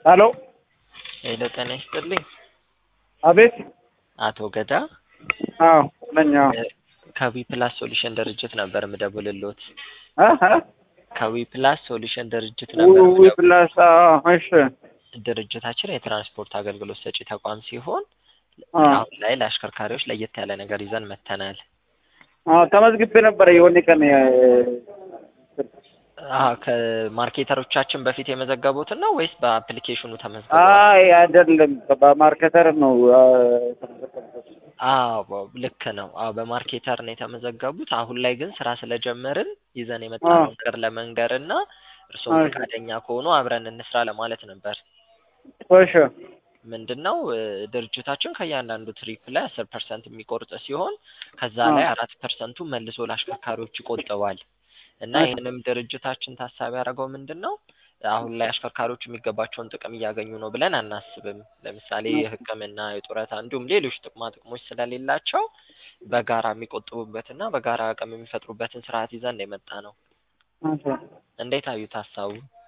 ሄሎ ሄሎ ጤና ይስጥልኝ። አቤት። አቶ ገዳ አዎ ነኝ። አዎ ከዊ ፕላስ ሶሉሽን ድርጅት ነበር ምደውልሎት። እ እ ከዊ ፕላስ ሶሉሽን ድርጅት ነበር ዊ ምደውል- ፕላስ አዎ፣ እሺ ድርጅታችን የትራንስፖርት አገልግሎት ሰጪ ተቋም ሲሆን አዎ አሁን ላይ ለአሽከርካሪዎች ለየት ያለ ነገር ይዘን መተናል። አዎ ተመዝግቤ ነበረ የሆነ ቀን የ- አሀ ከማርኬተሮቻችን በፊት የመዘገቡትን ነው ወይስ በአፕሊኬሽኑ ተመዝግበዋል? አይ አይደለም በማርኬተር ነው አ፣ የተመዘገብኩት። አዎ ልክ ነው። አዎ በማርኬተር ነው የተመዘገቡት። አሁን ላይ ግን ስራ ስለጀመርን ይዘን የመጣነው አዎ። ነገር ለመንገር እና እርስዎም እሺ። ፈቃደኛ ከሆኑ አብረን እንስራ ለማለት ነበር። እሺ ምንድን ነው እ፣ ድርጅታችን ከእያንዳንዱ ትሪፕ ላይ አስር ፐርሰንት የሚቆርጥ ሲሆን ከዛ አዎ። ላይ አራት ፐርሰንቱ መልሶ ለአሽከርካሪዎች ይቆጥባል እና እሺ። ይህንንም ድርጅታችን ታሳቢ ያደረገው ምንድን ነው አሁን ላይ አሽከርካሪዎች የሚገባቸውን ጥቅም እያገኙ ነው ብለን አናስብም። ለምሳሌ እሺ። የሕክምና፣ የጡረታ እንዲሁም ሌሎች ጥቅማ ጥቅሞች ስለሌላቸው በጋራ የሚቆጥቡበትና በጋራ አቅም የሚፈጥሩበትን ስርዓት ይዘን ነው የመጣ ነው። እሺ። እንዴት አዩት ሀሳቡ?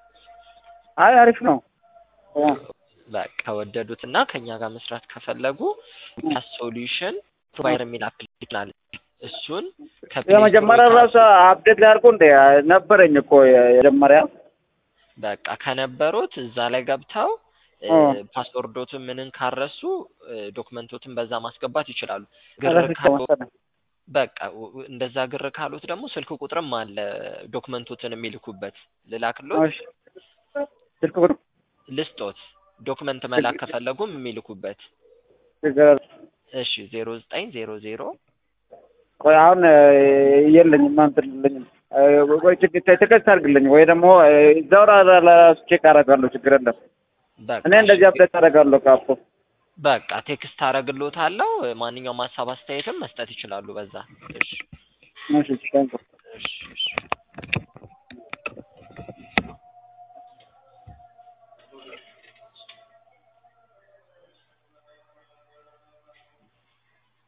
አይ አሪፍ ነው። አ፣ በቃ ከወደዱት እና ከኛ ጋር መስራት ከፈለጉ ፕላስ ሶሉሽን ፕሮቫይደር የሚል አፕሊኬሽን አለ። እሱን ከፕሌይ የመጀመሪያ ስቶር ራሱ አፕዴት ላድርጎ እንደ ነበረኝ እኮ የመጀመሪያ በቃ ከነበሩት እዛ ላይ ገብተው እ፣ አ፣ ፓስወርዶትን ምንን ካረሱ እ፣ ዶክመንቶትን በዛ ማስገባት ይችላሉ። ግር ረስቼው ካሉ መሰለኝ። በቃ w- w- እንደዛ ግር ካሉት ደግሞ ስልክ ቁጥርም አለ ዶክመንቶትን የሚልኩበት ልላክሎት እሺ። ስልክ ቁጥር ልስጦት ዶክመንት መላክ ከፈለጉም የሚልኩበት ችግር የለም። እሺ ዜሮ ዘጠኝ ዜሮ ዜሮ ቆይ አሁን እ፣ የለኝም እንትን የለኝም። እ፣ ቆይ ችግር ቴክስት አድርግልኝ ወይ ደግሞ እ፣ እዛው ራ- ራ- ራሱ ቼክ አደርጋለሁ። ችግር የለም። በቃ እኔ እንደዚህ እሺ አፕዴት አደርጋለሁ ካፖ በቃ ቴክስት አረግሎታለሁ። ማንኛውም ሀሳብ አስተያየትም መስጠት ይችላሉ በዛ። እሺ እሺ ቴንክ እሺ እሺ